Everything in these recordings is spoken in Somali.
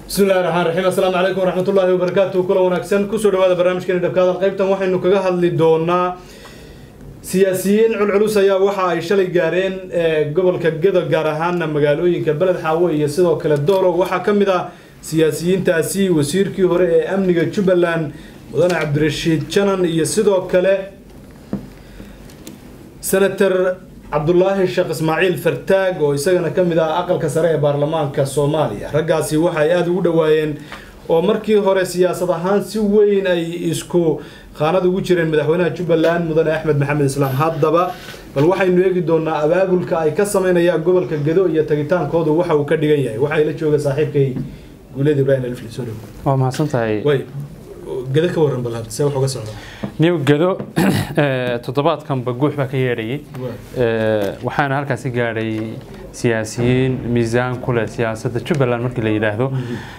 bismi illahi raxmaan raxiim assalaamu calaykum waraxmatullaahi wabarakaatu kula wanaagsan kusoo dhawaada barnaamijkeeni dhabkaada qaybtan waxaynu kaga hadli doonaa siyaasiyiin culculus ayaa waxa ay shalay gaareen gobolka gedo gaar ahaana magaalooyinka beled xaawo iyo sidoo kale doolow waxaa ka mid ah siyaasiyiintaasi wasiirkii hore ee amniga jubbaland mudane cabdirashiid janan iyo sidoo kale senator cabdulaahi sheekh ismaaciil fartaag oo isagana ka mid ah aqalka sare ee baarlamaanka soomaaliya raggaasi waxay aada ugu dhowaayeen oo markii hore siyaasad ahaan si weyn ay isku khaanad ugu jireen madaxweynaha jubbaland mudane axmed maxamed islaam haddaba bal waxaynu eegi doonaa abaabulka ay ka sameynayaan gobolka gedo iyo tagitaankoodu waxa uu ka dhigan yahay waxaa ila jooga saaxiibkay guuleed ibrahim alfli soo dhow waa mahadsan tahay way gedo ka waran bal hadda see wax uga socda new gedo toddobaadkanba guux baa ka yeedhayay waxaana halkaasi gaadhay siyaasiyiin miisaan ku leh siyaasadda jubbaland markii la yidhaahdo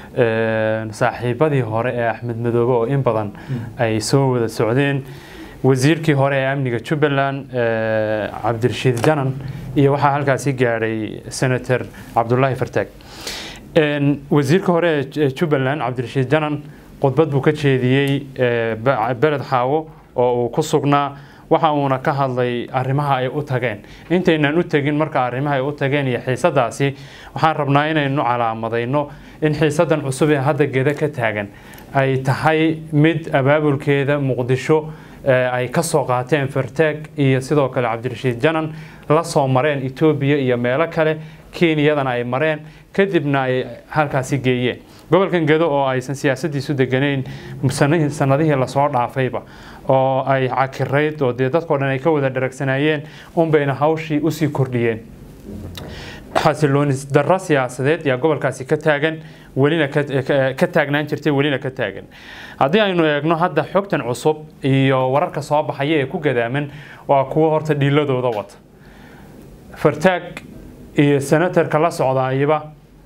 saaxiibadii hore ee axmed madoobe oo in badan ay soo wada socdeen wasiirkii hore ee amniga jubbaland cabdirashiid janan iyo waxaa halkaasi gaadhay senator cabdulaahi fartaag wasiirka hore ee jubbaland cabdirashiid janan khudbad buu ka jeediyey beled xaawo oo uu ku sugnaa waxa uuna ka hadlay arrimaha ay u tageen intaynaan u tegin marka arrimaha ay u tageen iyo xiisadaasi waxaan rabnaa inaynu calaamadayno in xiisadan cusub ee hadda geda ka taagan ay tahay mid abaabulkeeda muqdisho ay ka soo qaateen fartaag iyo sidoo kale cabdirashiid janan la soo mareen etoobiya iyo meelo kale kenyadana ay mareen kadibna ay halkaasi geeyeen gobolkan gedo oo aysan siyaasadiisu deganayn sanadihii lasoo dhaafayba oo ay cakirayd oo dee dadkao dhan ay ka wada dharagsanaayeen unbayna hawshii usii kordhiyeen xasiloonis darro siyaasadeed yaa gobolkaasi ka taagan welina ka taagnaan jirtay welina ka taagan haddii aynu eegno hadda xogtan cusub iyo wararka soo baxaya ee ku gadaaman waa kuwo horta dhiiladooda wata fartaag iyo senatarka la socdaayaba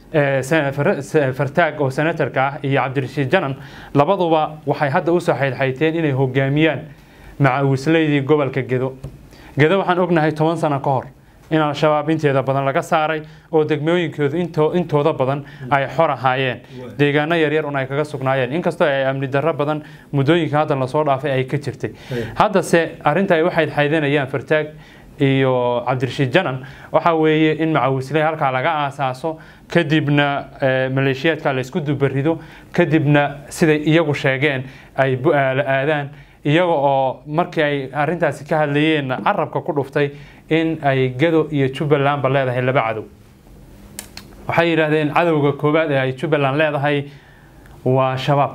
fartaag oo senatarka ah iyo cabdirashiid janan labaduba waxay hadda usoo xaydxayteen inay hogaamiyaan macawisleydii gobolka gedo gedo waxaan ognahay toban sano ka hor in al-shabaab inteeda badan laga saaray oo degmooyinkoodu intooda badan ay xor ahaayeen deegaano yaryar un ay kaga sugnaayeen inkastoo ay amni darro badan muddooyinka hadda lasoo dhaafay ay ka jirtay haddase arrinta ay u xaydxaydanayaan fartaag iyo cabdirashiid janan waxa weeye in macawisley halkaa laga aasaaso kadibna maleeshiyaadka laysku dubarido kadibna siday iyagu sheegeen ay bu-aalo aadaan iyaga oo markii ay arintaasi ka hadlayeen carabka ku dhuftay in ay gado iyo jubbalandba leedahay laba cadow waxay yidhaahdeen cadowga koowaad ee ay jubbaland leedahay waa shabaab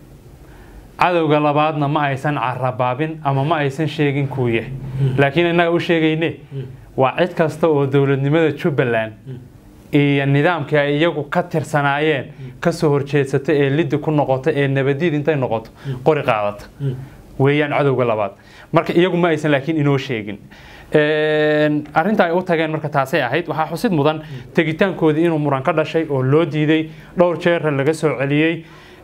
cadowga labaadna ma aysan carabaabin ama ma aysan sheegin kuu yahay laakiin innaga u sheegayne waa cid kasta oo dowladnimada jubbaland iyo nidaamkii ay iyagu ka tirsanaayeen kasoo horjeedsata ee liddi ku noqota ee nabadiid intay noqoto qori qaadata weeyaan cadowga labaad marka iyagu ma aysan laakiin inoo sheegin arrinta ay u tageen marka taasay ahayd waxaa xusid mudan tegitaankoodii inuu muran ka dhashay oo loo diiday dhowr jeera laga soo celiyey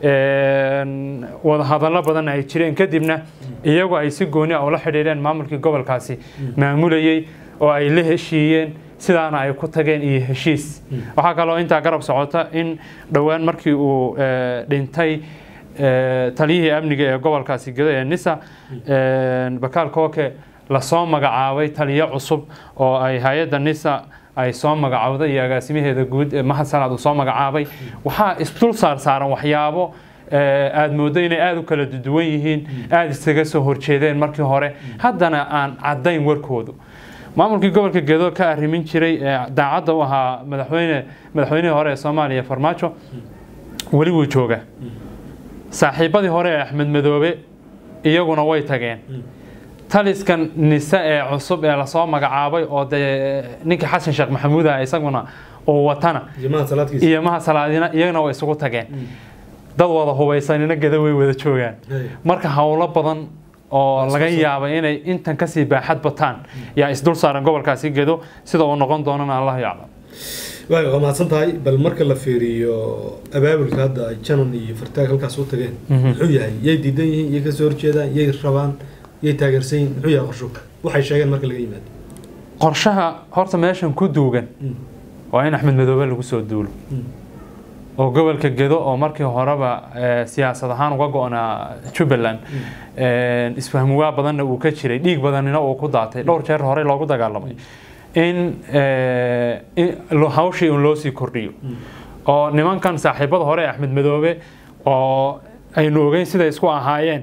wadahadallo badan ay jireen kadibna iyagu ay si gooni a ula xidhiidheen maamulkii gobolkaasi maamulayey oo ay la heshiiyeen sidaana ay ku tageen iyo heshiis waxaa kaloo intaa garab socota in dhowaan markii uu dhintay taliyihii amniga ee gobolkaasi gedo ee nisa bakaal kooke lasoo magacaabay taliyo cusub oo ay hay-adda nisa ay soo magacowday iyo agaasimaheeda guud mahad salaad uu soo magacaabay waxaa isdul saar saaran waxyaabo aada mooddo inay aada u kala duwan yihiin aada isaga soo horjeedeen markii hore haddana aan caddayn warkoodu maamulkii gobolka gedo ka arrimin jiray daacadda u ahaa madaxweyne madaxweynihii hore ee soomaaliya farmaajo weli wuu joogaa saaxiibadii hore ee axmed madoobe iyaguna way tageen taliskan nise ee cusub ee lasoo magacaabay oo dee ninkii xasan sheekh maxamuud ah isaguna uu watana iyo maha salaadina iyagana way isugu tageen dad wada hubaysanina geda way wada joogaan marka howlo badan oo laga yaabay inay intan kasii baaxad bataan yaa isdul saaran gobolkaasi gedo sida uu noqon doonana allah yaclam waay waa mahadsan tahay bal marka la fiiriyo abaabulka hadda ay janan iyo fartaag halkaas u tageen muxuu yahay yay diidan yihiin yay kasoo horjeedaan yay rabaan yay taageersan yihiin muxuu yahay qorsho waxay sheegeen marka laga yimaado qorshaha horta meeshan ku duugan waa in axmed madoobe lagu soo duulo oo gobolka gedo oo markii horeba eh, siyaasad ahaan uga go-naa jubbaland eh, isfahmuwaa badanna uu ka jiray dhiig badanina uu ku daatay dhowr jeer horey loogu dagaalamay in eh, in lo- hawshii un loo sii kordhiyo oo nimankan saaxiibada hore ee axmed madoobe oo aynu ogeyn siday isku ahaayeen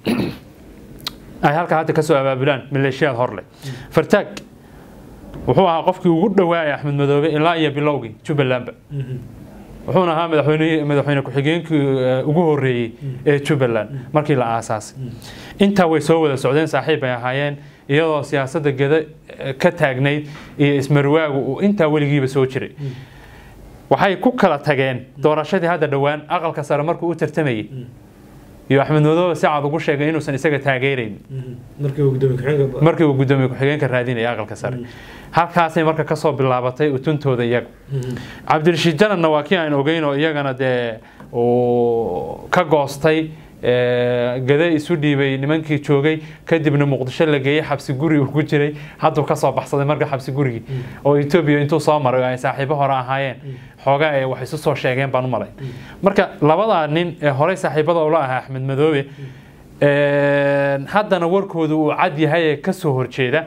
ay halkaa hadda kasoo abaabulaan maleeshiyaad horleh fartaag wuxuu ahaa qofkii ugu dhawaayay axmed madoobe ilaa iyo bilowgii jubbalandba wuxuuna ahaa madaxweyne madaxweyne ku-xigeenkii eh, ugu horeeyey ee jubbaland markii la aasaasay intaa way soo wada socdeen saaxiib ay ahaayeen iyadoo siyaasadda geda eh, ka taagnayd iyo ismarwaagu uu intaa weligiiba soo jiray waxay ku kala tageen doorashadii hadda dhowaan aqalka sare markuu u tartamayey iyo axmed madoobe si cad ugu sheegay inuusan isaga taageerayn markii uu gudoomiye ku-xigeenka markii uu gudoomiye ku-xigeenka raadinaya aqalka sare halkaasay marka kasoo bilaabatay utuntooda iyaga cabdirashiid jananna waa kii aan ogeyn oo iyagana dee uu ka goostay ee, gade isu dhiibay nimankii joogay kadibna muqdisho la geeyey xabsi guri uu ku jiray hadduu kasoo baxsaday marka xabsi gurigii oo etoobiya intuu soo maray oo ay saaxiibo hore ahaayeen xoogaa ay wax isu soo sheegeen baan u malay marka labadaa nin ee horey saaxiibada ula ahaa axmed madoobe een, haddana warkooda uu cad yahay ee kasoo horjeeda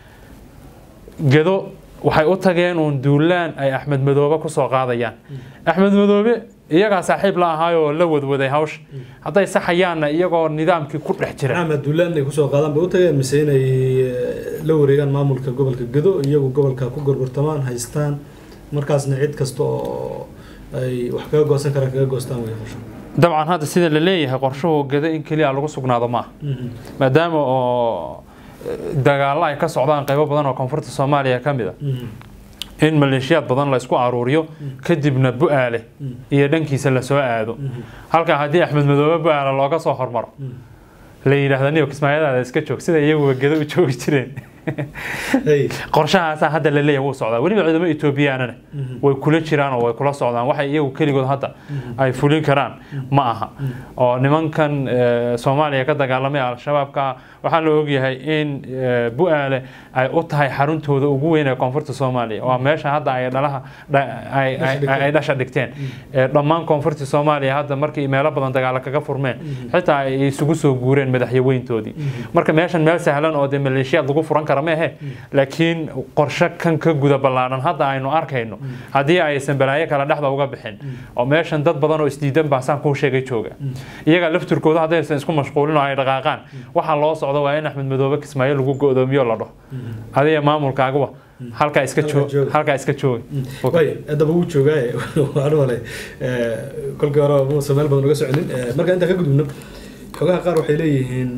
gedo waxay u tageen uun duulaan ay axmed madoobe kusoo qaadayaan axmed madoobe iyagaa saaxiib la ahaayoo la wadwaday hawsha hadday saxayaanna iyagoo nidaamkii ku dhex jira maxamed duulaan inay kusoo qaadaan bay u tageen mise inay eh, la wareegaan maamulka gobolka gedo iyagu gobolka ku gorgortamaan haystaan markaasna cid kasta oo ay wax kaga goosan karaan kaga goostaan way qorsho dabcan hadda sida la leeyahay qorshuhu gedo in keliya lagu sugnaado maaha maadaama oo eh, dagaallo ay ka socdaan qaybo badan oo koonfurta soomaaliya ka mid a in maleeshiyaad badan la isku aruuriyo kadibna bu-aale iyo dhankiisa lasoo aado halkaa haddii axmed madoobe bu-aale looga soo hormaro la yidhaahda niyo kismaayadaada iska joog sida iyaguba gedo u joogi jireen hey qorshahaasaa hadda la leeyahay wuu socdaa weliba ciidamo etoobiyaanana way kula jiraan oo way kula socdaan waxay iyagu keligood hadda ay fulin karaan ma aha oo nimankan eh, soomaaliya ka dagaalamay al-shabaabka waxaa la ogyahay in eh, bu-aale ay u tahay xaruntooda ugu weyn ee koonfurta soomaaliya waa meesha hadda ay dhalaha dha- ay- ay- ay- ay dhasha dhigteen Eh, dhammaan koonfurta soomaaliya hadda markii meelo badan dagaalo kaga furmeen xitaa ay isugu soo guureen madaxyaweyntoodii marka meeshan meel sahlan oo dee maleeshiyaad lagu furan kara ma ahe laakiin qorshe kan ka guda ballaaran hadda aynu arkayno haddii aysan balaayo kale dhexda uga bixin oo meeshan dad badan oo isdiidan baa saan kuu sheegay jooga iyaga lafturkooda haddaysan isku mashquulin oo ay dhaqaaqaan waxaa loo socdo waa in axmed madoobe kismaayo lagu go'doomiyo la dhaho adiga maamulkaaguba halkaa iska Halkaa joog jooga. halkaa iska jooga way haddaba wuu joogaaye waxaan u malay eh, kolkii hore muusan meel badan uga soconin Eh, marka intaan ka gudubno xogaha qaar waxay leeyihiin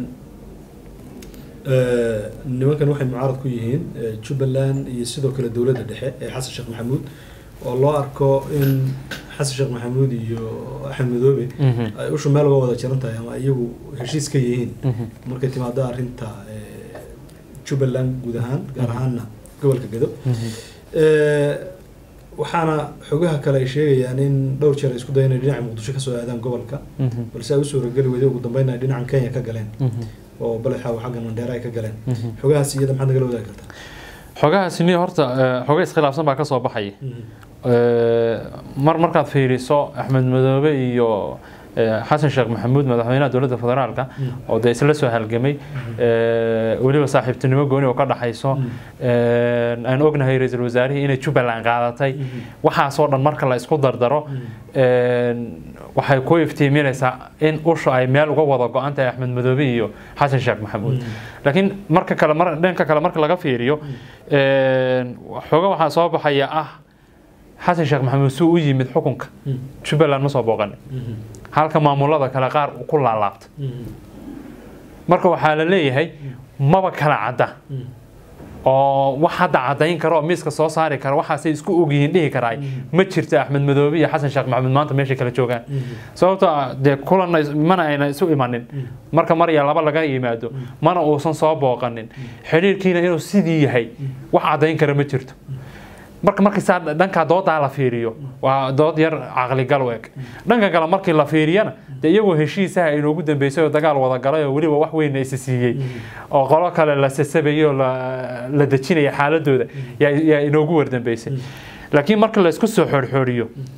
eh, nimankan waxay mucaarad ku yihiin eh, jubbaland iyo sidoo kale dowladda dhexe ee xasan sheekh maxamuud oo loo arko in xasan sheekh maxamuud iyo axmed madoobe Mhm. ay ushu meel uga wada jiran tahay ama iyagu heshiis ka yihiin Mhm. markay timaado arrinta eh, jubbaland guud ahaan gaar ahaanna gobolka gedo Eh, waxaana xogaha kale ay sheegayaan in dhowr jeer ay isku dayeen inay dhinaca muqdisho kasoo aadaan gobolka Mhm. balse ay u suurageli weyday ugu dambeyn ay dhinacan kenya ka galeen Mhm. oo balexa xagga mandheera ay ka galeen Mhm. xogahaas iyada maxaad nagala wadaagi kartaa xogahaasi ni horta eh, xoga iskhilaafsan baa ka soo baxaya Eh, mar markaad fiiriso axmed madoobe iyo eh, xasan sheekh maxamuud madaxweynaha dowladda federaalka oo dee isla soo halgamay eh, weliba saaxiibtinimo gooni oo ka dhaxayso Eh, aan ognahay ra-iisul wasaarihii inay jubbaland qaadatay waxaasoo dhan marka la isku dardaro eh, waxay ku iftiiminaysaa in usha ay meel uga wada go-an tahay axmed madoobe iyo xasan sheekh maxamuud laakiin marka kale mar dhanka kale marka laga fiiriyo eh, xooga waxaa soo baxaya ah xasan sheekh maxamuud suu u yimid xukunka jubbaland ma soo booqanin halka maamulada kale qaar uu ku laalaabta marka waxaa la leeyahay maba kala cadda oo wax hadda caddayn kara oo miiska soo saari kara waxaasay isku ogyihiin dhihi karaay ma jirto axmed madoobe iyo xasan sheekh maxamuud maanta meeshay kala joogaan sababtoo ah dee kulanna is- mana ayna isu imanin marka mar iyo laba laga yimaado mana uusan soo booqanin xidhiirkiina inuu sidii yahay wax caddayn kara ma jirto marka markii saa dhanka doodaa la fiiriyo waa dood yar caqligal u eg dhanka kale markii la fiiriyana dee iyagoo heshiisaha inoogu dambeysay oo dagaal wada galay oo weliba wax weyn isi siiyey oo qolo kale la sasabayay oo la la dejinaya xaaladooda yaa yaa inoogu wardambeysay laakiin marka la isku soo xoorxooriyo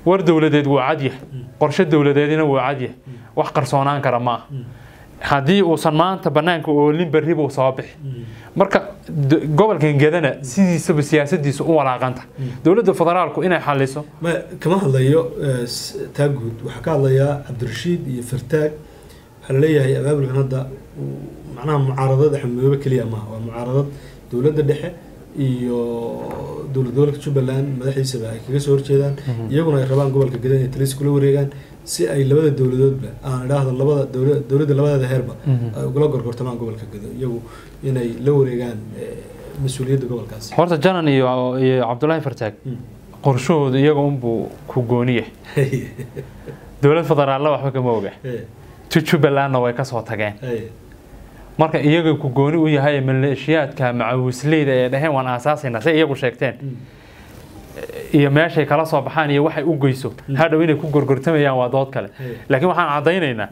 war dowladeed wuu cadyahay qorshe dowladeedina wuu cadyahay wax qarsoonaan kara ma aha haddii uusan maanta bannaanka oolin berri buu soo bixi marka d- gobolkan gedana sidiisaba siyaasadiisu u walaaqanta dowladda federaalku inay xaliso ma kama hadlayo eh, s- taa guud waxaa ka hadlayaa cabdirashiid iyo fartaag waxaa laleeyahay abaabulkan hadda uu- macnaha mucaaradad axmedoobe keliya maaha waa mucaaradad dowladda dhexe iyo dowlad gobolka jubbaland madaxdiisaba ay kaga soo horjeedaan iyaguna ay rabaan gobolka geda inay talis kula wareegaan si ay labada dowladoodba aan idhaahdo labada dowla- dowladda labadeeda heerba ay ugula gorgortamaan gobolka gedo iyagu inay la wareegaan eh, mas-uuliyadda gobolkaasi horta janan iyo iyo cabdulaahi fartaag Mm. qorshahoodu iyaga unbuu ku gooniye dowlad federaalna waxba kama oga Eh, tu jubbalandna way kasoo tageen eh, marka iyaga ku gooni u yahay maleeshiyaadka macawisleyda ee dhaheen waan aasaasayna say iyagu sheegteen mm, iyo meeshay kala soo baxaan iyo waxay u geyso hadhow inay ku gorgortamayaan waa dood kale eh. laakiin waxaan caddaynaynaa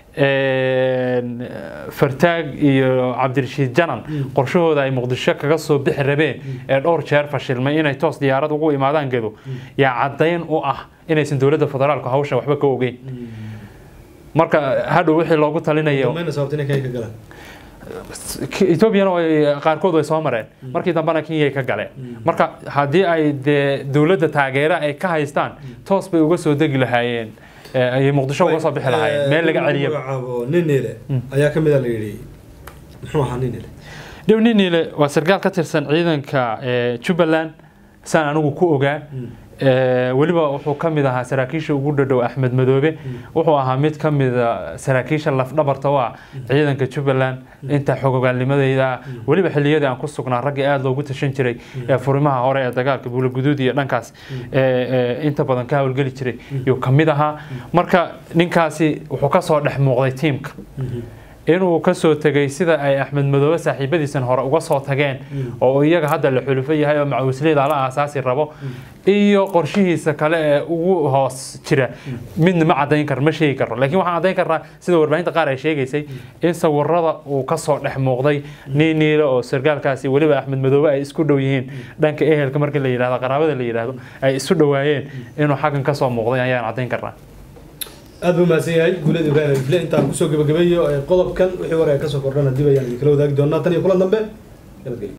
fartaag iyo cabdirashiid janan qorshahooda ay muqdisho kaga soo bixi rabeen ee dhowr jeer fashilmay inay toos diyaarad ugu imaadaan gedo yaa caddayn u ah inaysan dowladda federaalku hawshan waxba ka ogeyn marka hadhow wixii loogu talinayo dambayna sababta inay kenya ka galaan etoobiyana way- qaarkood way soo mareen markii dambena kenyay ka galeen marka haddii ay dee dowladda taageera ay ka haystaan toos bay uga soo degi lahaayeen ee, ayay muqdisho uga soo bixi lahaayeen meel laga celiya magacaabo ninile ayaa ka mid a la yidhi muxuu ahaa ninile dhow ninile waa sarkaal ka tirsan ciidanka ee, jubbaland saan anigu ku ogaa Ee, weliba wuxuu ka mid ahaa saraakiisha ugu dhadhow axmed madoobe wuxuu ahaa mid ka mid a saraakiisha lafdhabarta u ah ciidanka jubbaland inta xogogaalnimadeyda ah weliba xilliyadii aan ku sugnaa raggii aada loogu tashan jiray ee furimaha hore ee dagaalka buulaguduud iyo dhankaas ee, ee, inta badan ka howlgeli jiray yuu ka mid ahaa marka ninkaasi wuxuu ka soo dhex muuqday tiimka inuu ka soo tegay sida ay axmed madoobe saaxiibadiisan hore uga soo tageen oo iyaga hadda la xulufo yahay oo macawisleyda la aasaasi rabo iyo qorshihiisa kale ee ugu hoos jira midna ma cadayn karo ma sheegi karo laakiin waxaan cadayn karnaa sida warbaahinta qaar ay sheegaysay in sawirada uu ka soo dhex muuqday niiniile oo sargaalkaasi weliba axmed madoobe ay isku dhow yihiin dhanka ehelka marka la yidhahdo qaraabada la yidhahdo ay isu dhowaayeen inuu xaggan ka soo muuqday ayaan cadayn karnaa aad buu mahadsan yahay guulada ibrahim alifle intaan kusoo gebagabeeyo ee qodobkan wixii hore ee kasoo kordhana dib ayaan idinkala wadaagi doonaa tan iyo kulan dambe nabadgelyo